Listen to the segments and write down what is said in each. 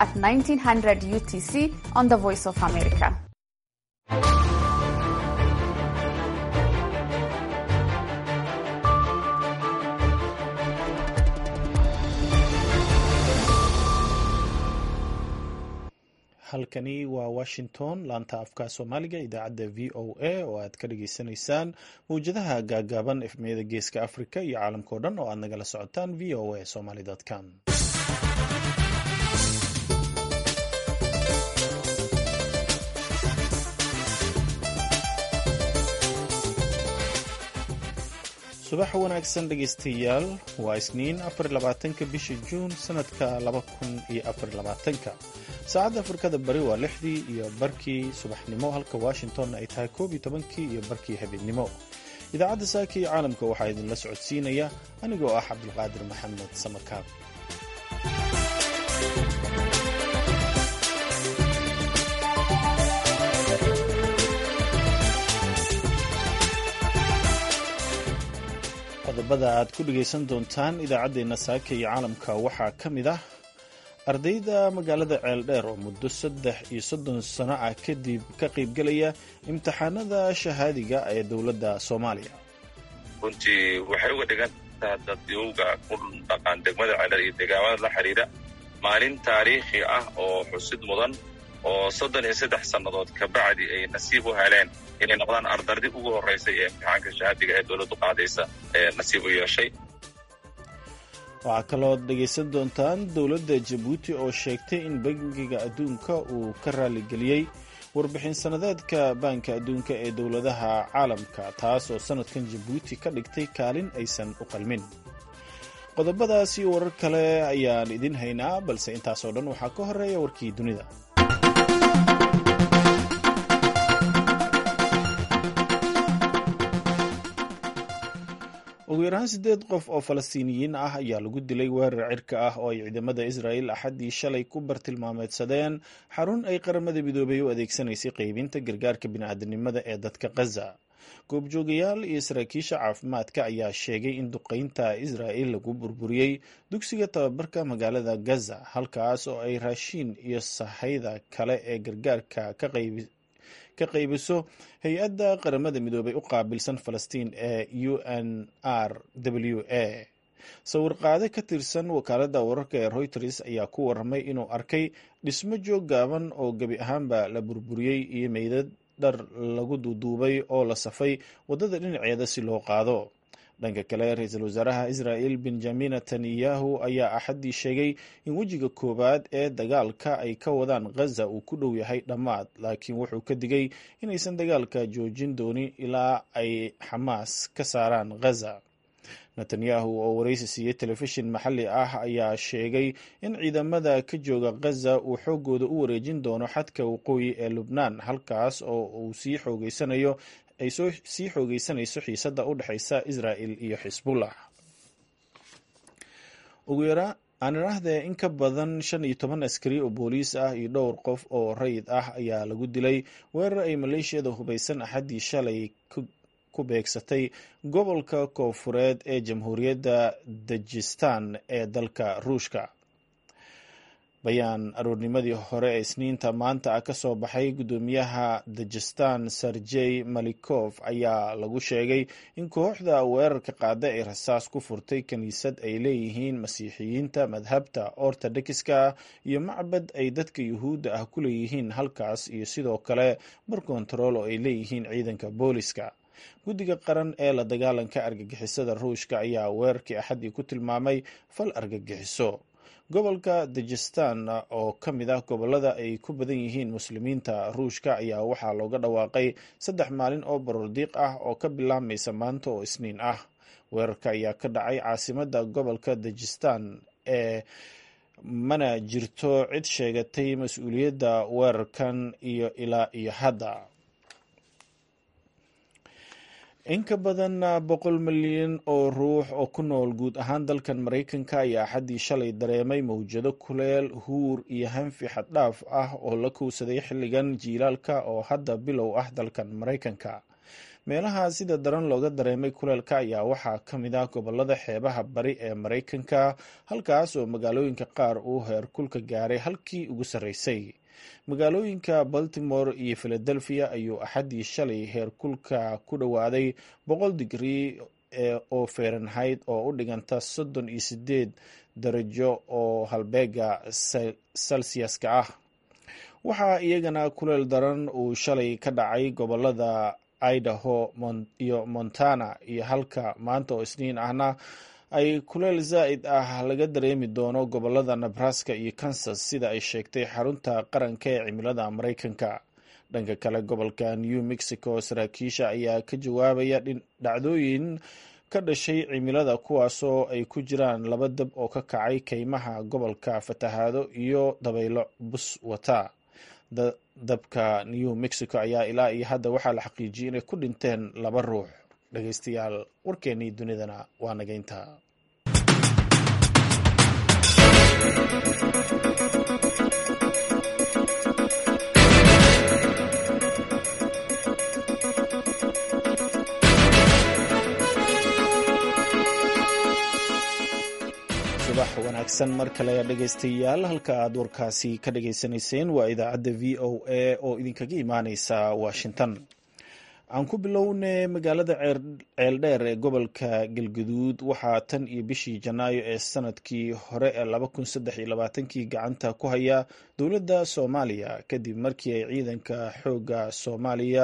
at 1900 UTC on the Voice of America. halkani waa washington laanta afka soomaaliga idaacadda v o a oo aad ka dhageysanaysaan mawjadaha gaagaaban efmiyada geeska africa iyo caalamkao dhan oo aad nagala socotaan v o a somaly com subax wanaagsan dhegeystayaal waa isniin afarlabaatanka bisha juun sanadka laba kun iyo afarlabaatanka saacadda afrikada bari waa lixdii iyo barkii subaxnimo halka washingtonna ay tahay koob iyo tobankii iyo barkii habeenimo idaacadda saaka iyo caalamka waxaa idinla socodsiinaya anigoo ah cabdulqaadir maxamed samakaab qodobada aad ku dhegaysan doontaan idaacaddeenna saaka iyo caalamka waxaa ka mid ah ardayda magaalada ceeldheer oo muddo saddex iyo soddon sano ah kadib ka qaybgelaya imtixaanada shahaadiga ee dowladda soomaaliya runtii waxay uga dhigantaha dadyowga ku dhaqan degmada ceeldheer iyo deegaamada la xidhiidha maalin taariikhi ah oo xusid mudan oo soddon iyo saddex sannadood kabacdi ay nasiib u heleen inay noqdaan ardardii ugu horraysay ee imtixaanka shahaadiga ee dowladdu qaadaysa ee nasiib u yeeshay waxaa kalood dhegaysan doontaan dowladda jabuuti oo sheegtay in bangiga adduunka uu ka raaligeliyey warbixin sannadeedka baanka adduunka ee dowladaha caalamka taas oo sannadkan jabuuti ka dhigtay kaalin aysan u qalmin qodobadaas iyo warar kale ayaan idin haynaa balse intaasoo dhan waxaa ka horeeya warkii dunida ugu yaraan siddeed qof oo falastiiniyiin ah ayaa lagu dilay weerar cirka ah oo ay ciidamada israa'il axaddii shalay ku bartilmaameedsadeen xarun ay qaramada midoobay u adeegsanaysay qaybinta gargaarka bini'aadanimada ee dadka khaza goobjoogayaal iyo saraakiisha caafimaadka ayaa sheegay in duqaynta israa'il lagu burburiyey dugsiga tababarka magaalada gaza halkaas oo ay raashiin iyo sahayda kale ee gargaarka ka qayb ka qaybiso hay-adda qaramada midoobay u qaabilsan falastiin ee u n r w a sawirqaade ka tirsan wakaaladda wararka ee reuters ayaa ku waramay inuu arkay dhismo joog gaaban oo gebi ahaanba la burburiyey iyo meydad dhar lagu duuduubay oo la safay waddada dhinaceeda si loo qaado dhanka kale ra-iisul wasaaraha israa'il benjamin netanyahu ayaa axaddii sheegay in wejiga koowaad ee dagaalka ay ka wadaan khaza uu ku dhow yahay dhammaad laakiin wuxuu ka digay inaysan dagaalka joojin doonin ilaa ay xamaas ka saaraan khaza netanyahu oo waraysi siiyey telefishin maxalli ah ayaa sheegay in ciidamada ka jooga khaza uu xooggooda u wareejin doono xadka waqooyi ee lubnaan halkaas oo uu sii xoogeysanayo ay sii xoogeysanayso xiisadda u dhexaysa israa'il iyo xisbullah ugu yaraa aan idhaahdee in ka badan shan iyo toban askari oo booliis ah iyo dhowr qof oo rayid ah ayaa lagu dilay weerar ay maleeshiyada hubaysan axaddii shalay ku beegsatay gobolka koofureed ee jamhuuriyadda dajistan ee dalka ruushka bayaan aroornimadii hore ee isniinta maanta ah ka soo baxay guddoomiyaha dajistan serjey malikof ayaa lagu sheegay in kooxda weerarka qaada ay rasaas ku furtay kiniisad ay leeyihiin masiixiyiinta madhabta ortodokska iyo macbad ay dadka yuhuudda ah ku leeyihiin halkaas iyo sidoo kale bar kontarool oo ay leeyihiin ciidanka booliska guddiga qaran ee la dagaalanka argagixisada ruushka ayaa weerarkii axaddii ku tilmaamay fal argagixiso gobolka dajistan oo ka mid ah gobolada ay ku badan yihiin muslimiinta ruushka ayaa waxaa looga dhawaaqay saddex maalin oo barordiiq ah oo ka bilaabmaysa maanta oo isniin ah weerarka ayaa ka dhacay caasimadda gobolka dajistan ee mana jirto cid sheegatay mas-uuliyadda weerarkan iyo ilaa iyo hadda in ka badan boqol milyan oo ruux oo ku nool guud ahaan dalkan maraykanka ayaa axaddii shalay dareemay mawjado kuleel huur iyo hanfi xaddhaaf ah oo la kowsaday xilligan jiilaalka oo hadda bilow ah dalkan maraykanka meelaha sida daran looga dareemay kuleelka ayaa waxaa ka mid ah gobolada xeebaha bari ee maraykanka halkaas oo magaalooyinka qaar uu heerkulka gaaray halkii ugu sarreysay magaalooyinka baltimore iyo philadelphia ayuu axaddii shalay heerkulka ku dhowaaday boqol digrii oo fahrenheit oo u dhiganta soddon iyo sideed darajo oo halbeega celsiaska ah waxaa iyagana kuleel daran uu shalay ka dhacay gobolada idaho iyo montana iyo halka maanta oo isniin ahna ay kuleel zaa'id ah laga dareemi doono gobolada nebraska iyo kansas sida ay sheegtay xarunta qaranka ee cimilada maraykanka dhanka kale gobolka new mexico saraakiisha ayaa ka jawaabaya dhacdooyin ka dhashay cimilada kuwaasoo ay ku jiraan laba dab oo ka kacay keymaha gobolka fatahaado iyo dabaylo bus wata dabka new mexico ayaa ilaa iyo hadda waxaa la xaqiijiyey inay ku dhinteen laba ruux dhegeystayaal warkeennii dunidana waa nageynta subax wanaagsan mar kale dhegeystayaal halka aad warkaasi ka dhageysanayseen waa idaacadda v o a oo idinkaga imaaneysa washington aan ku bilowne magaalada ceeldheer ee gobolka galguduud waxaa tan iyo bishii janaayo ee sanadkii hore ee laba kun saddex iyo labaatankii gacanta ku haya dowladda soomaaliya kadib markii ay ciidanka xoogga soomaaliya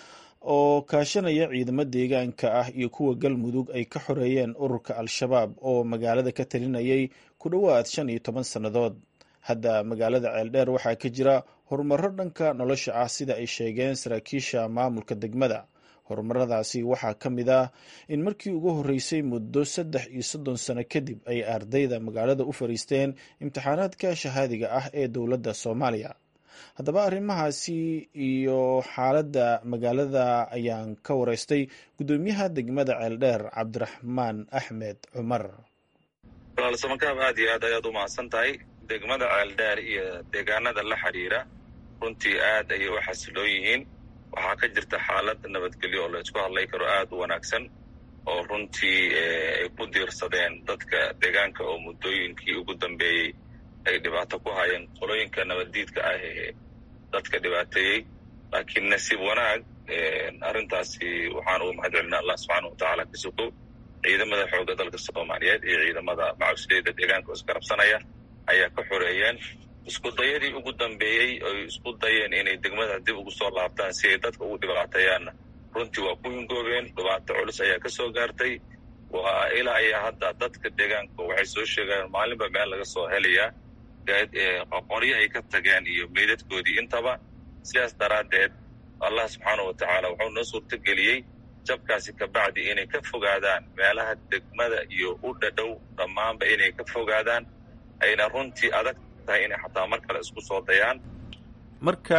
oo kaashanaya ciidamo deegaanka ah iyo kuwa galmudug ay ka xoreeyeen ururka al-shabaab oo magaalada ka talinayay ku dhowaad shan iyo toban sannadood hadda magaalada ceeldheer waxaa ka jira horumaro dhanka nolosha ah sida ay sheegeen saraakiisha maamulka degmada horumaradaasi waxaa ka mid ah in markii ugu horreysay muddo saddex iyo soddon sano kadib ay ardayda magaalada u fariisteen imtixaanaadka shahaadiga ah ee dowladda soomaaliya haddaba arrimahaasi iyo xaaladda magaalada ayaan ka wareystay guddoomiyaha degmada ceeldheer cabdiraxmaan axmed cumar walaal samakaab aad iyo aad ayaad u mahadsan tahay degmada ceeldheer iyo deegaanada la xidhiira runtii aad ayay u xasiloon yihiin waxaa ka jirta xaalad nabadgelyo oo la isku hadlay karo aad u wanaagsan oo runtii ay ku diirsadeen dadka deegaanka oo muddooyinkii ugu dambeeyey ay dhibaato ku hayeen qolooyinka nabaddiidka ah ee dadka dhibaateeyey laakiin nasiib wanaag arrintaasi waxaan ugu mahad celinaa allah subxaana wa tacaala ka sugo ciidamada xoogga dalka soomaaliyeed iyo ciidamada macawisleyda deegaanka oo isgarabsanaya ayaa ka xoreeyeen isku dayadii ugu dambeeyey oy isku dayeen inay degmada dib ugu soo laabtaan si ay dadka ugu dhibaateeyaanna runtii waa ku hingoobeen dhibaato culus ayaa ka soo gaartay waa ilaa iyo hadda dadka deegaanka waxay soo sheegayaan maalinba meel laga soo helayaa qoryo ay ka tageen iyo meydadkoodii intaba sidaas daraaddeed allah subxaana wa tacaala wuxuu noo suurtogeliyey jabkaasi kabacdi inay ka fogaadaan meelaha degmada iyo u dhadhow dhammaanba inay ka fogaadaan ayna runtii adag tahay inay xataa mar kale isku soo dayaan marka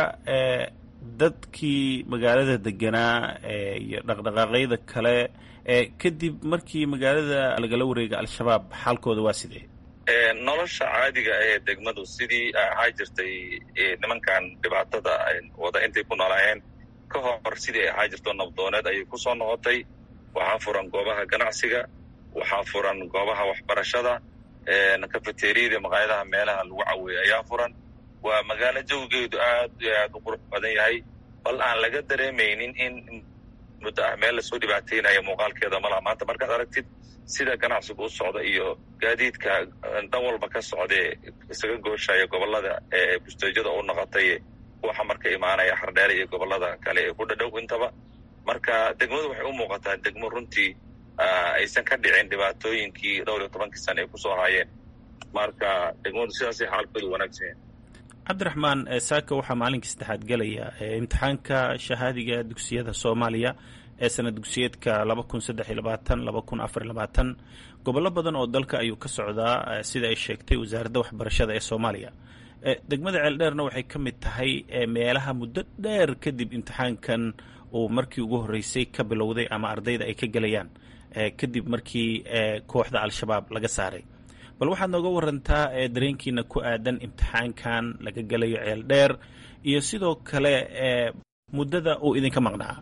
dadkii magaalada deganaa iyo dhaqdhaqaaqyada kale kadib markii magaalada lagala wareega al-shabaab xaalkooda waa sidee nolosha caadiga ee degmadu sidii ahaa jirtay nimankan dhibaatada wada intay ku noolaayeen ka hor sidii ay ahaa jirto nabdooneed ayay ku soo noqotay waxaa furan goobaha ganacsiga waxaa furan goobaha waxbarashada kafeteriyada maqaayadaha meelaha lagu caweeya ayaa furan waa magaalo jawigeedu aad iyo aad u qurux badan yahay bal aan laga dareemaynin in muddo ah meel lasoo dhibaateynayo muuqaalkeeda malaha maanta markaad aragtid sida ganacsigu u socda iyo gaadiidka dhan walba ka socdee isaga gooshaya gobolada ee busteejada u noqotay kuwa marka imaanaya xardheere iyo gobolada kale ee ku dhadhow intaba marka degmadu waxay u muuqataa degmo runtii aysan ka dhicin dhibaatooyinkii dhowr iyo tobankii sana ay kusoo haayeen marka degmadu sidaasay xaalkoodu wanaagsan yahay cabdiraxmaan saaka waxaa maalinkii saddexaad gelaya imtixaanka shahaadiga dugsiyada soomaaliya ee sana dugsiyeedka laba kun saddex iyo labaatan laba kun afar iyo labaatan gobollo badan oo dalka ayuu ka socdaa sida ay sheegtay wasaaradda waxbarashada ee soomaaliya degmada ceeldheerna waxay ka mid tahay meelaha muddo dheer kadib imtixaankan uu markii ugu horreysay ka bilowday ama ardayda ay ka gelayaan kadib markii kooxda al-shabaab laga saaray bal waxaad nooga warantaa dareenkiina ku aadan imtixaankan laga gelayo ceeldheer iyo sidoo kale muddada uu idinka maqnaa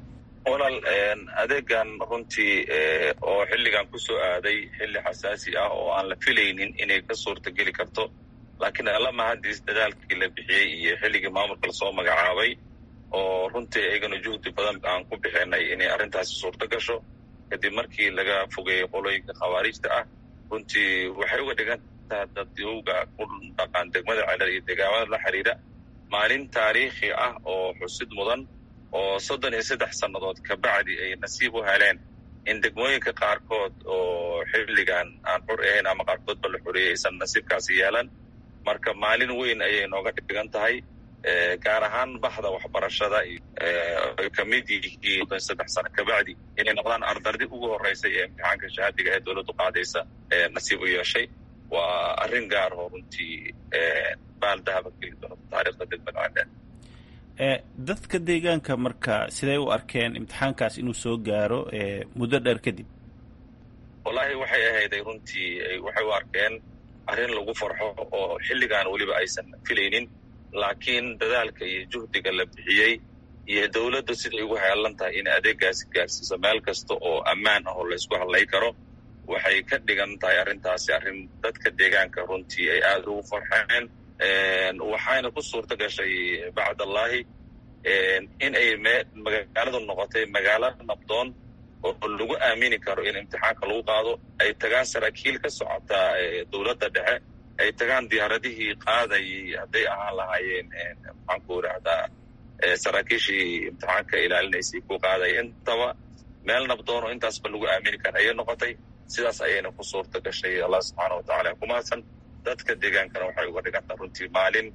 walaal adeegan runtii oo xilligan ku soo aaday xilli xasaasi ah oo aan la filaynin inay ka suurtageli karto laakiin alla mahadiis dadaalkii la bixiyey iyo xilligii maamulka lasoo magacaabay oo runtii iyagana juhdi badan aan ku bixinay inay arrintaasi suurto gasho kadib markii laga fogeeyey qolooyinka khawaarijta ah runtii waxay uga dhigan taha dadyowga ku dhaqaan degmada celer iyo deegaamada la xiriira maalin taariikhi ah oo xusid mudan oo soddon iyo saddex sannadood kabacdi ay nasiib u heleen in degmooyinka qaarkood oo xilligan aan xur ahayn ama qaarkoodba la xoreeyey aysan nasiibkaasi yeelan marka maalin weyn ayay nooga dhigan tahay gaar ahaan baxda waxbarashada ay ka mid yihiin soddon saddex sano kabacdi inay noqdaan ardardii ugu horreysay ee imtixaanka shahaadiga ee dowladdu qaadaysa nasiib u yeeshay waa arrin gaar oo runtii baal dahaba geli doonta taariikhda degmada cadaan dadka deegaanka marka siday u arkeen imtixaankaas inuu soo gaaro muddo dheer kadib wallaahi waxay ahayday runtii waxay u arkeen arrin lagu farxo oo xilligan weliba aysan filaynin laakiin dadaalka iyo juhdiga la bixiyey iyo dowladda siday ugu heelan tahay in adeegaasi gaarsiiso meel kasta oo ammaan ah oo laysku hadlay karo waxay ka dhigan tahay arrintaasi arrin dadka deegaanka runtii ay aada ugu farxeen waxayna ku suurta gashay bacdallaahi in ay magaaladu noqotay magaalo nabdoon oo lagu aamini karo in imtixaanka lagu qaado ay tagaan saraakiil ka socota dowladda dhexe ay tagaan diyaaradihii qaadayay hadday ahaan lahaayeen maxaanku irahdaa saraakiishii imtixaanka ilaalinaysay ku qaadaya intaba meel nabdoon oo intaasba lagu aamini kara ayay noqotay sidaas ayayna ku suurta gashay allah subxaana watacaala kumahadsan dadka deegaankana waxay uga dhigantaa runtii maalin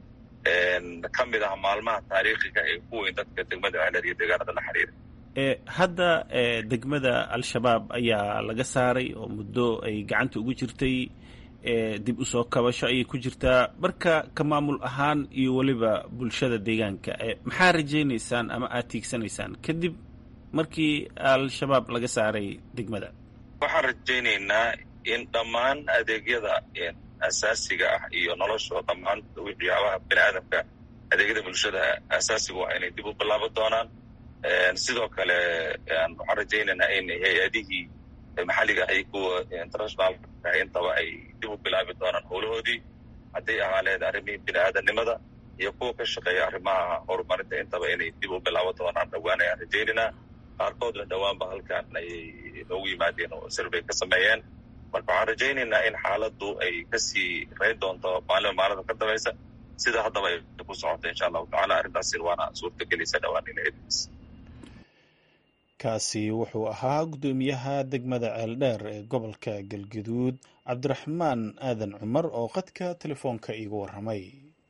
ka mid ah maalmaha taariikhiga ee ku weyn dadka degmada celer iyo deegaanada la xiriira hadda degmada al-shabaab ayaa laga saaray oo muddo ay gacanta ugu jirtay dib usoo kabasho ayay ku jirtaa marka ka maamul ahaan iyo weliba bulshada deegaanka maxaa rajaynaysaan ama aad tiigsanaysaan kadib markii al-shabaab laga saaray degmada waxaan rajaynaynaa in dhammaan adeegyada asaasiga ah iyo nolosha dhammaan waxyaabaha bini aadamka adeegyada bulshada asaasiga ah inay dib u bilaaban doonaan sidoo kale waxaan rajaynaynaa in hay-adihii maxalliga ay kuwa internationalka intaba ay dib u bilaabi doonaan howlahoodii hadday ahaa leed arrimihii bini aadamnimada iyo kuwa ka shaqeeya arrimaha horumarinta intaba inay dib u bilaaban doonaan dhowaan ayaan rajaynaynaa qaarkoodna dhowaanba halkan ayay noogu yimaadeen oo sirbay ka sameeyeen marka waxaan rajaynaynaa in xaaladdu ay kasii rayn doonto maalima maalinta ka dambaysa sida haddaba ay ku socota insha allahu tacala arrintaasina waana suurtagelaysa dhowaan ilads kaasi wuxuu ahaa guddoomiyaha degmada ceeldheer ee gobolka galgaduud cabdiraxmaan aadan cumar oo qadka telefoonka iigu warramay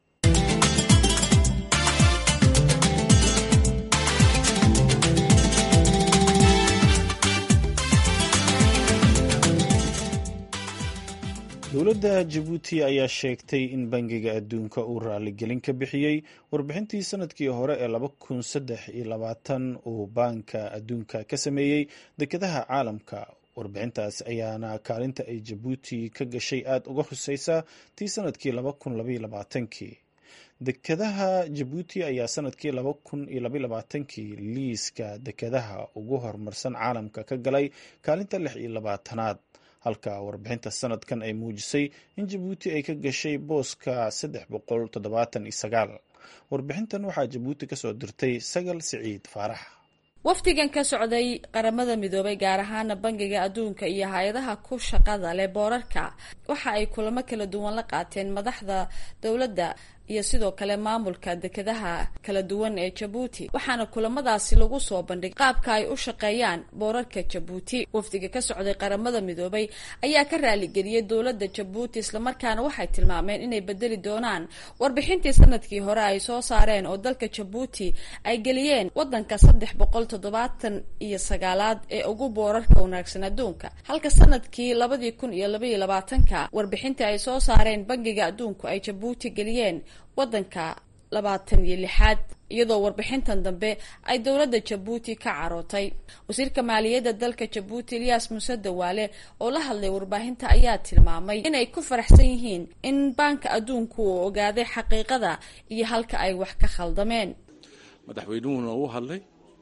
dowladda jabuuti ayaa sheegtay in bangiga adduunka uu raaligelin ka bixiyey warbixintii sanadkii hore ee laba kun saddex iyo labaatan uu baanka adduunka ka sameeyey dekedaha caalamka warbixintaas ayaana kaalinta ay jabuuti ka gashay aada uga huseysa tii sanadkii laba kun labaiyo labaatankii dekedaha jabuuti ayaa sanadkii laba kun iyo labaiyo labaatankii liiska dekedaha ugu horumarsan caalamka ka galay kaalinta lix iyo labaatanaad halka warbixinta sanadkan ay muujisay in jabuuti ay ka gashay booska saddex boqol toddobaatan iyo sagaal warbixintan waxaa jabuuti kasoo dirtay sagal siciid faarax wafdigan ka socday qaramada midoobay gaar ahaana bangiga adduunka iyo hay-adaha ku shaqada leh boorarka waxa ay kulamo kala duwan la qaateen madaxda dowladda iyo sidoo kale maamulka dekedaha kala duwan ee jabuuti waxaana kulamadaasi lagu soo bandhigay qaabka ay u shaqeeyaan boorarka jabuuti wafdiga ka socday qaramada midoobay ayaa ka raaligeliyey dowladda jabuuti islamarkaana waxay tilmaameen inay bedeli doonaan warbixintii sanadkii hore ay soo saareen oo dalka jabuuti ay geliyeen wadanka saddex boqol toddobaatan iyo sagaalaad ee ugu boorarka wanaagsan adduunka halka sanadkii labadii kun iyo labaiyo labaatanka warbixintii ay soo saareen bangiga adduunku ay jabuuti geliyeen wadanka labaatan iyo lixaad iyadoo warbixintan dambe ay dowladda jabuuti ka carootay wasiirka maaliyadda dalka jabuuti eliyas muuse dawaale oo la hadlay warbaahinta ayaa tilmaamay inay ku faraxsan yihiin in baanka adduunku uu ogaaday xaqiiqada iyo halka ay wax ka khaldameen madaxweynuhuna uu hadlay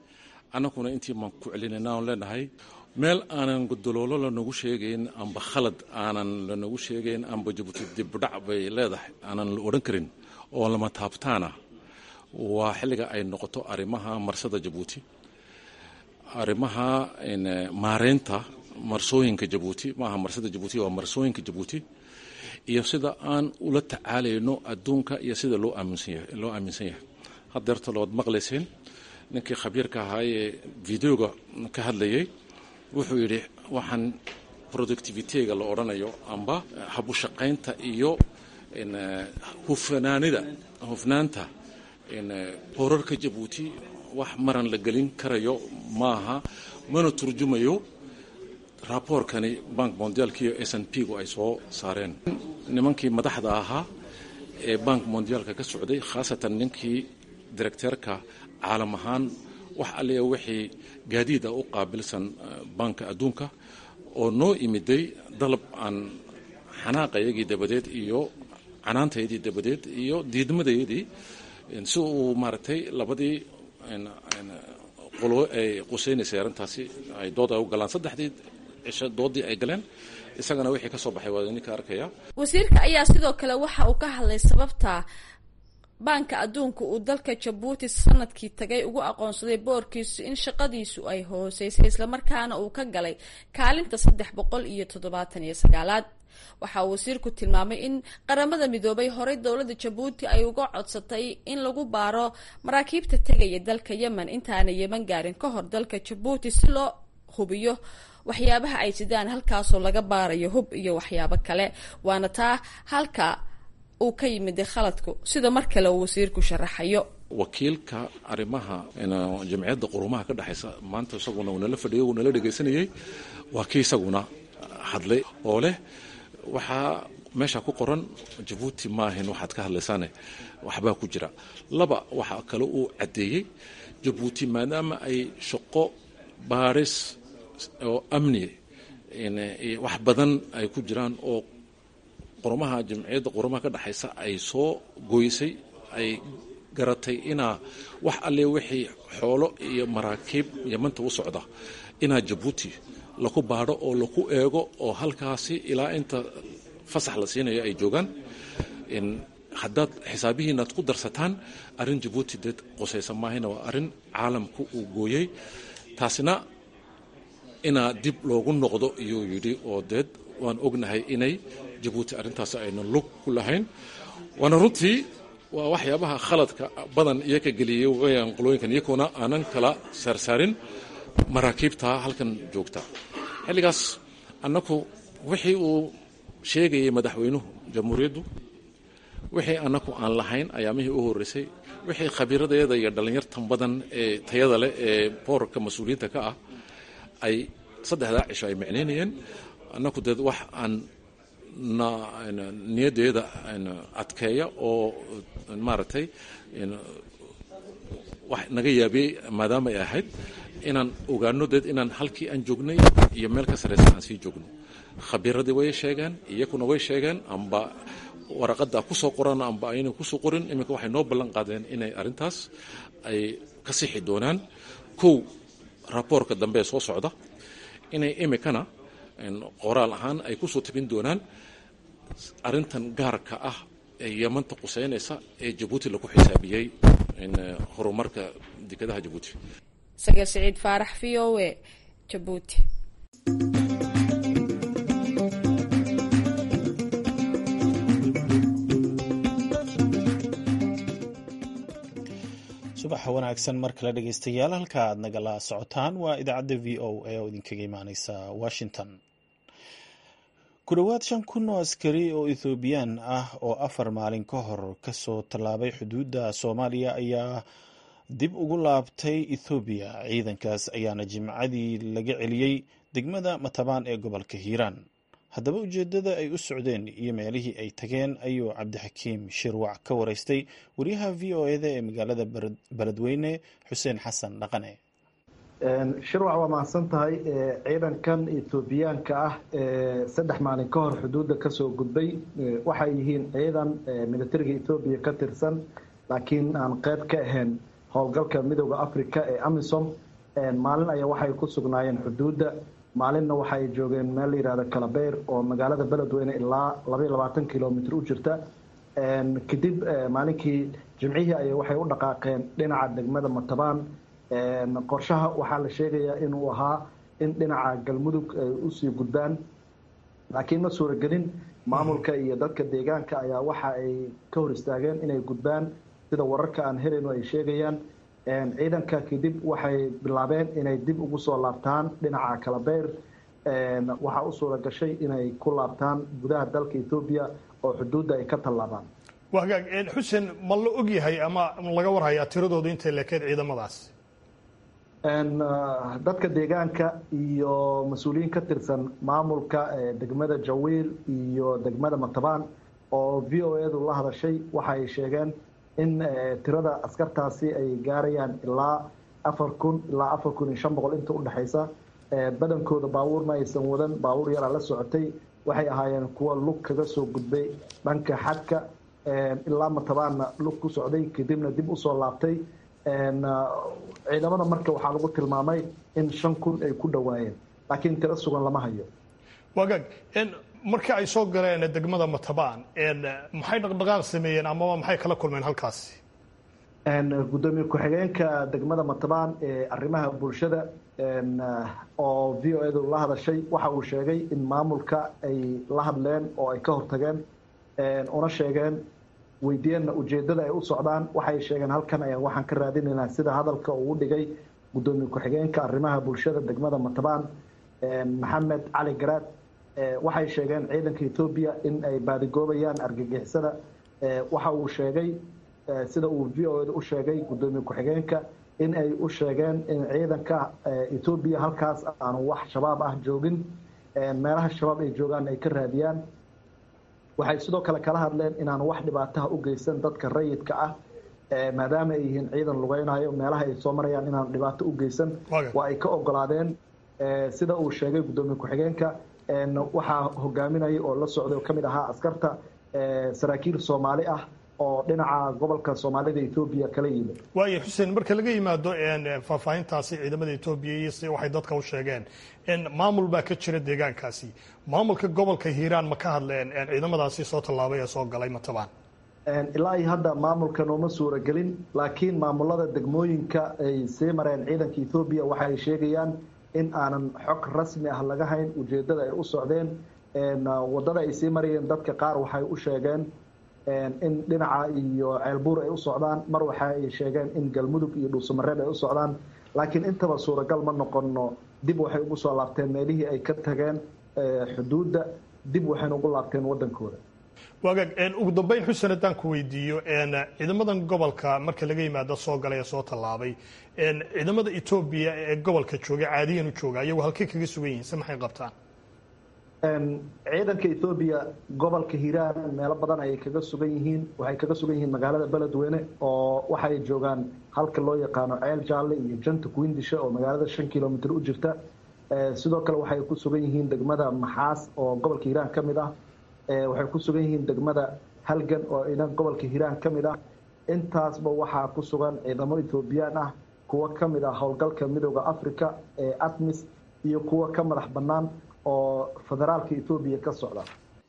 annaguna intii maan ku celinayna aan leenahay meel aanan godoloolo lanagu sheegayn amba khalad aanan lanagu sheegayn amba jabuuti dibdhac bay leedahay aanan la odhan karin oo lama taabtaana waa xilliga ay noqoto arrimaha marsada jabuuti arrimaha maareynta marsooyinka jabuuti maaha marsada jabuuti waa marsooyinka jabuuti iyo sida aan ula tacaalayno adduunka iyo sida loo aaminsan yahay hadeerta lood maqlayseen ninkii khabiirka ahaa ee videoga ka hadlayay wuxuu yidhi waxaan productivitega la odhanayo amba habushaqaynta iyo hufnaanida hufnaanta boorarka jabuuti wax maran la gelin karayo maaha mana turjumayo raaboorkani bank mondiaalkiiyo s n p gu ay soo saareen nimankii madaxda ahaa ee bank mondiaalka ka socday khaasatan ninkii directeerka caalam ahaan wax allia wixii gaadiida u qaabilsan banka adduunka oo noo imiday dalab aan xanaaqayagii dabadeed iyo canaantayadii dabadeed iyo diidmadayadii si uu maaragtay labadii qolo ay qusaynaysay arrintaasi ay dood ay u galaan saddexdii cisho doodii ay galeen isagana wixii ka soo baxay waa ninka arkaya wasiirka ayaa sidoo kale waxa uu ka hadlay sababta baanka adduunka uu dalka jabuuti sanadkii tagay ugu aqoonsaday boorkiisu in shaqadiisu ay hooseysay islamarkaana uu ka galay kaalinta saddex boqol iyo toddobaatan iyo sagaalaad waxa uu wasiirku tilmaamay in qaramada midoobay horey dowladda jabuuti ay uga codsatay in lagu baaro maraakiibta tegaya dalka yemen intaana yeman gaarin ka hor dalka jabuuti si loo hubiyo waxyaabaha ay sidaan halkaasoo laga baarayo hub iyo waxyaabo kale waana taa halka uu ka yimid khaladku sida mar kale uu wasiirku sharaxayo wakiilka arrimaha jamciyadda qurumaha ka dhexaysa maanta isaguna uu nala fadhiyay uu nala dhegaysanayay waa kii isaguna hadlay oo leh waxaa meesha ku qoran jabuuti maahin waxaad ka hadlaysaane waxbaa ku jira laba waxaa kale uu caddeeyey jabuuti maadaama ay shaqo baaris oo amni wax badan ay ku jiraan oo qurumaha jamciyadda qurumaha ka dhexaysa ay soo goysay ay garatay inaa wax alle wixii xoolo iyo maraakiib yamanta u socda inaa jabuuti laku baadho oo laku eego oo halkaasi ilaa inta fasax la siinayo ay joogaan haddaad xisaabihiinaad ku darsataan arrin jabuuti deed qusaysa maahina waa arrin caalamku uu gooyey taasina inaa dib loogu noqdo iyuu yidhi oo deed waan ognahay inay jabuuti arrintaas aynan lug ku lahayn waana runtii waa waxyaabaha khaladka badan iyo ka geliyey weyaan qolooyinkan iyagoona aanan kala saarsaarin maraakiibta halkan joogta xilligaas annaku wixii uu sheegayay madaxweynuhu jamhuuriyaddu wixii annaku aan lahayn ayaamihii u horreysay wixii khabiiradeeda iyo dhallinyartan badan ee tayada leh ee boorarka mas-uuliyiinta ka ah ay saddexdaa cisho ay micnaynayeen annaku deed wax aan niyaddeeda adkeeya oo maaragtay wax naga yaabiyey maadaama ay ahayd inaan ogaano deed inaan halkii aan joognay iyo meel ka sarraysa aan sii joogno khabiiradii way sheegeen iyakuna way sheegeen amba waraqadda kusoo qoran amba ayna kusoo qorin iminka waxay noo ballan qaadeen inay arrintaas ay ka sixi doonaan kow raboorka dambe ee soo socda inay imikana qoraal ahaan ay kusoo tabin doonaan arrintan gaarka ah ee yamanta quseynaysa ee jabuuti lagu xisaabiyey horumarka dekedaha jabuuti sagal siciid faarax v o e jabuuti subaxa wanaagsan mar kale dhegeystayaal halka aad nagala socotaan waa idaacadda v o a oo idinkaga imaaneysa washington ku dhowaad shan kun oo askari oo ethoobiyan ah oo afar maalin ka hor kasoo tallaabay xuduudda soomaaliya ayaa dib ugu laabtay ethoobiya ciidankaas ayaana jimcadii laga celiyey degmada matabaan ee gobolka hiiraan haddaba ujeedada ay u socdeen iyo meelihii ay tageen ayuu cabdixakiim shirwac ka wareystay wariyaha v o eda ee magaalada beledweyne xuseen xasan dhaqane shirwac waa mahadsan tahay ciidankan etoobiyaanka ah ee saddex maalin ka hor xuduudda kasoo gudbay waxay yihiin ciidan militariga etoobiya ka tirsan laakiin aan qeyb ka ahayn howlgalka midooda africa ee amisom maalin ayaa waxay ku sugnaayeen xuduudda maalinna waxa ay joogeen meel la yihahdo kalabeyr oo magaalada beledweyne ilaa labaiyo labaatan kilomitr u jirta kadib maalinkii jimcihii ay waxay u dhaqaaqeen dhinaca degmada matabaan qorshaha waxaa la sheegayaa inuu ahaa in dhinaca galmudug ay usii gudbaan laakiin ma suuragelin maamulka iyo dadka deegaanka ayaa waxa ay ka hor istaageen inay gudbaan sida wararka aan helayno ay sheegayaan ciidanka kadib waxay bilaabeen inay dib ugu soo laabtaan dhinaca kalabeyr waxaa u suura gashay inay ku laabtaan gudaha dalka etoobiya oo xuduudda ay ka tallaabaan waa hagaag xuseen ma la og yahay ama laga warhayaa tiradooda intay lekeed ciidamadaas dadka deegaanka iyo mas-uuliyiin ka tirsan maamulka degmada jawiil iyo degmada matabaan oo v o edu la hadashay waxa ay sheegeen in tirada askartaasi ay gaarayaan ilaa afar kun ilaa afar kun iyo shan boqol inta udhexaysa badankooda baabuur ma aysan wadan baabuur yaraa la socotay waxay ahaayeen kuwa lug kaga soo gudbay dhanka xadka ilaa matabaanna lug ku socday kadibna dib usoo laabtay ciidamada marka waxaa lagu tilmaamay in shan kun ay ku dhowaayeen laakiin tiro sugan lama hayo wagaag marka ay soo galeen degmada matabaan maxay dhaqdhaqaaq sameeyeen amaba maxay kala kulmeen halkaasi gudoomiye ku-xigeenka degmada matabaan ee arrimaha bulshada oo v o edu la hadashay waxa uu sheegay in maamulka ay la hadleen oo ay ka hortageen una sheegeen weydiiyeenna ujeeddada ay u socdaan waxay sheegeen halkan ayaan waxaan ka raadinaynaa sida hadalka uu dhigay gudoomiye ku-xigeenka arrimaha bulshada degmada matabaan maxamed cali garaad waxay sheegeen ciidanka etoobiya in ay baadigoobayaan argagixisada waxa uu sheegay sida uu v o eda u sheegay gudoomiye ku-xigeenka in ay u sheegeen in ciidanka etoobiya halkaas aanu wax shabaab ah joogin meelaha shabaab ay joogaan ay ka raadiyaan waxay sidoo kale kala hadleen inaan wax dhibaataha u geysan dadka rayidka ah maadaama ay yihiin ciidan lugeynayo meelaha ay soo marayaan inaan dhibaato u geysan waa ay ka ogolaadeen sida uu sheegay gudoomiye ku-xigeenka waxaa hogaaminaya oo la socday oo kamid ahaa askarta saraakiil soomaali ah oo dhinaca gobolka soomaalida etoobiya kala yimid waayo xuseen marka laga yimaado faahfaahintaasi ciidamada etoobiya iyo si waxay dadka u sheegeen maamul baa ka jira deegaankaasi maamulka gobolka hiiraan ma ka hadleen ciidamadaasi soo tallaabay ee soo galay matabaan ilaa iyo hadda maamulka nooma suuragelin laakiin maamulada degmooyinka ay sii mareen ciidanka etoobiya waxa ay sheegayaan in aanan xog rasmi ah laga hayn ujeeddada ay u socdeen waddada ay sii marayeen dadka qaar waxay u sheegeen in dhinaca iyo ceelbuur ay u socdaan mar waxa ay sheegeen in galmudug iyo dhuusamareeb ay u socdaan laakiin intaba suuragal ma noqono dib waxay ugu soo laabteen meelihii ay ka tageen xuduudda dib waxayna ugu laabteen waddankooda waagaag ugu dambeyn xuseen haddaan ku weydiiyo ciidamadan gobolka marka laga yimaado soo galay ee soo tallaabay ciidamada etoobiya ee gobolka jooga caadiyan u jooga iyagu halkay kaga sugan yihiin se maxay qabtaan ciidanka etoobiya gobolka hiiraan meelo badan ayay kaga sugan yihiin waxay kaga sugan yihiin magaalada beledweyne oo waxay joogaan halka loo yaqaano ceel jaalle iyo janta kuwindisha oo magaalada shan kilomitr u jirta sidoo kale waxay ku sugan yihiin degmada maxaas oo gobolka hiiraan ka mid ah waxay ku sugan yihiin degmada halgan oo idan gobolka hiiraan ka mid ah intaasba waxaa ku sugan ciidamo etoobiyaan ah kuwo ka mid ah howlgalka midooda africa ee atmis iyo kuwo ka madax bannaan oo federaalka etoobiya ka socda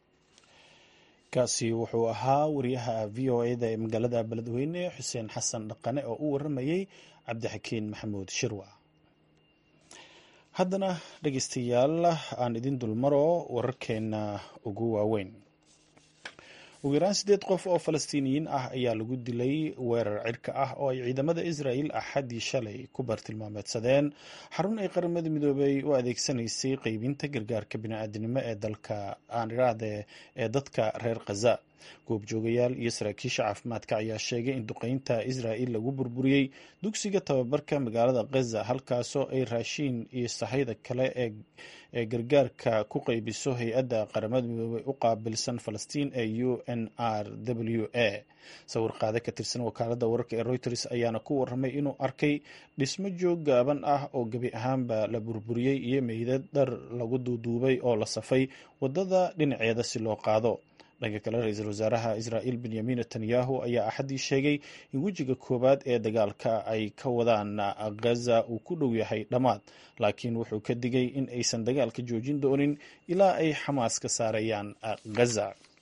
kaasi wuxuu ahaa wariyaha v o eda ee magaalada beledweyne xuseen xasan dhaqane oo u waramayey cabdixakiin maxamuud shirwa haddana dhegeystayaal aan idin dulmaro wararkeena ugu waaweyn ugu yaraan siddeed qof oo falastiiniyiin ah ayaa lagu dilay weerar cirka ah oo ay ciidamada israel axaddii shalay ku bartilmaameedsadeen xarun ay qaramada midoobey u adeegsanaysay qeybinta gargaarka bini'aadanimo ee dalka aaniraade ee dadka reer khaza goobjoogayaal iyo saraakiisha caafimaadka ayaa sheegay in duqeynta israel lagu burburiyey dugsiga tababarka magaalada khaza halkaasoo ay raashiin iyo sahayda kale ee gargaarka ku qeybiso hay-adda qaramada midoobey u qaabilsan falastiin ee u n r w a sawir qaade ka tirsan wakaalada wararka ee reuters ayaana ku waramay inuu arkay dhismo joog gaaban ah oo gebi ahaanba la burburiyey iyo meydad dhar lagu duuduubay oo la safay wadada dhinaceeda si loo qaado dhanka kale ra-iisul wasaaraha israa'iil benyamin netanyahu ayaa axaddii sheegay in wejiga koowaad ee dagaalka ay ka wadaan ghaza uu ku dhow yahay dhammaad laakiin wuxuu ka digay in aysan dagaalka joojin doonin ilaa ay xamaas ka saarayaan ghaza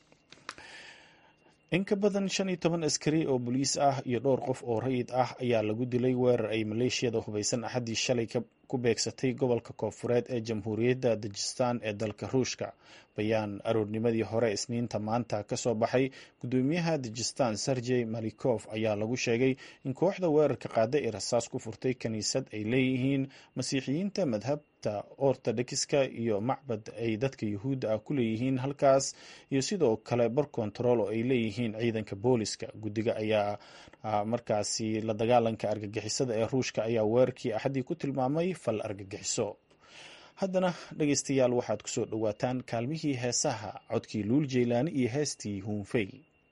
in ka badan shan iyo toban askari oo boliis ah iyo dhowr qof oo rayid ah ayaa lagu dilay weerar ay maleeshiyada hubaysan axaddii shalay ku beegsatay gobolka koonfureed ee jamhuuriyadda dajistan ee dalka ruushka bayaan aroornimadii hore isniinta maanta ka soo baxay gudoomiyaha dajistan sergey malikof ayaa lagu sheegay in kooxda weerarka qaada ee rasaas ku furtay kiniisad ay leeyihiin masiixiyiinta madhabta ortodokska iyo macbad ay dadka yuhuudda ah ku leeyihiin halkaas iyo sidoo kale bar kontarool oo ay leeyihiin ciidanka booliska guddiga ayaa markaasi la dagaalanka argagixisada ee ruushka ayaa weerarkii axaddii ku tilmaamay fal argagixiso haddana dhegaystayaal waxaad ku soo dhowaataan kaalmihii heesaha codkii luul jeylaani iyo heestii huunfey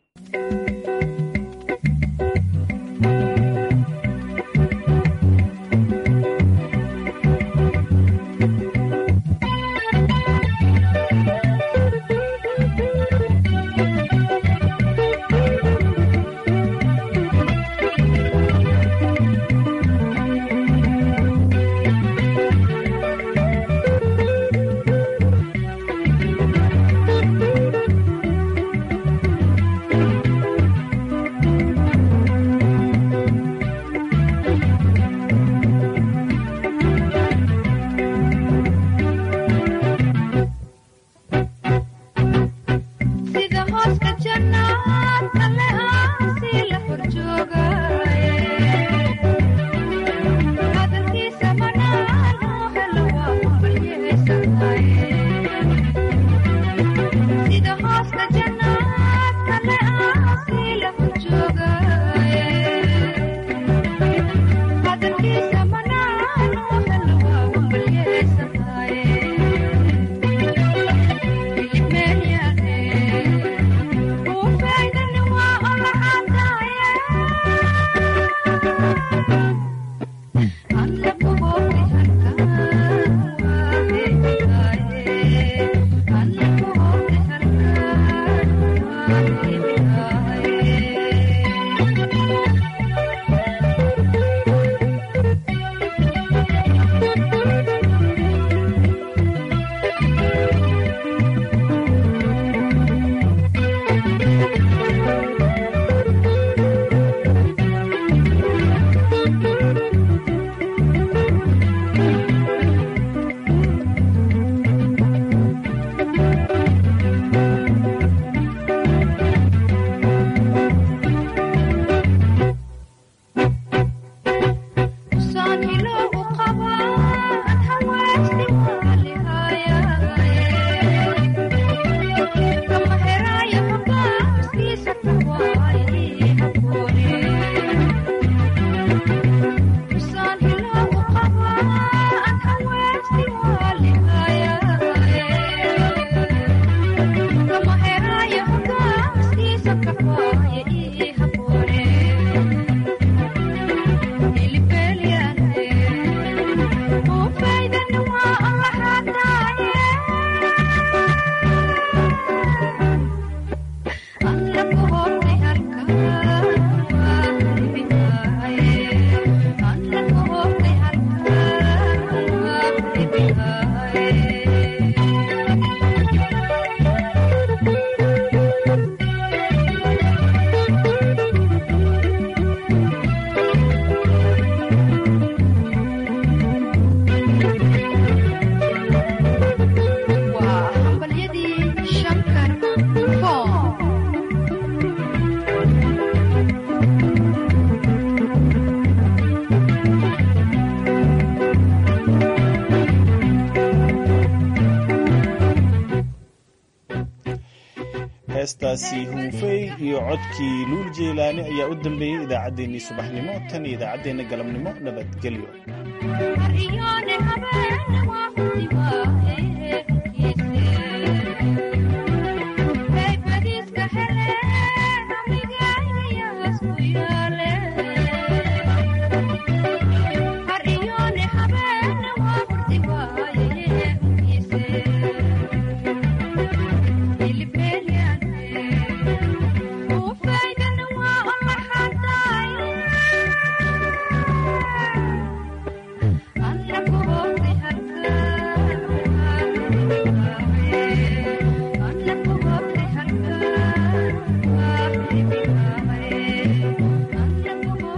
heestaasi huunfey iyo codkii luul jeylaani ayaa u dambeeyey idaacaddeenii subaxnimo tan iyo idaacaddeenna galabnimo nabadgelyo